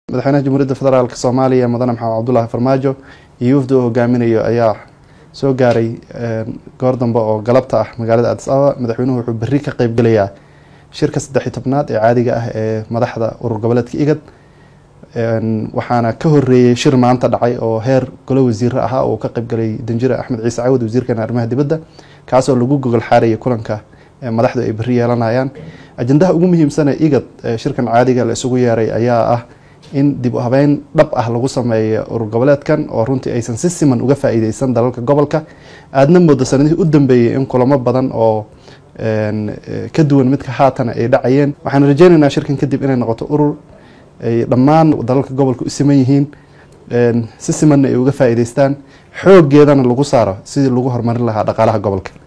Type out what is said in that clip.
madaxweynaha jamhuuriyadda federaalk soomaaliya mudane maxamed cabdulaahi farmaajo iyo wafdi uu hogaaminayo ayaa soo gaaray goor dambe oo galabta ah magaalada adis ababa madaxweynuhu wuxuu berri ka qeybgelayaa shirka saddex-iyo tobnaad ee caadiga ah ee madaxda urur goboleedka igad waxaana ka horeeyey shir maanta dhacay oo heer golo wasiire ahaa oo ka qeybgalay danjire axmed ciise cawad wasiirkeena arrimaha dibadda kaasoo lagu gogol xaarayay kulanka madaxdu ay berri yeelanayaan ajendaha ugu muhiimsan ee igad shirkan caadiga la isugu yeeray ayaa ah in dib u habeyn dhab ah lagu sameeyo urur goboleedkan oo runtii aysan si siman uga faa-iideysan dalalka gobolka aadna moodo sanadihii u dambeeyey in kulamo badan oo ka duwan midka haatana ay dhacayeen waxaan rajeyneynaa shirkan kadib inay noqoto urur ay dhammaan dalalka gobolka u siman yihiin si simanna ay uga faa-iideystaan xooggeedana lagu saaro sidii lagu horumarin lahaa dhaqaalaha gobolka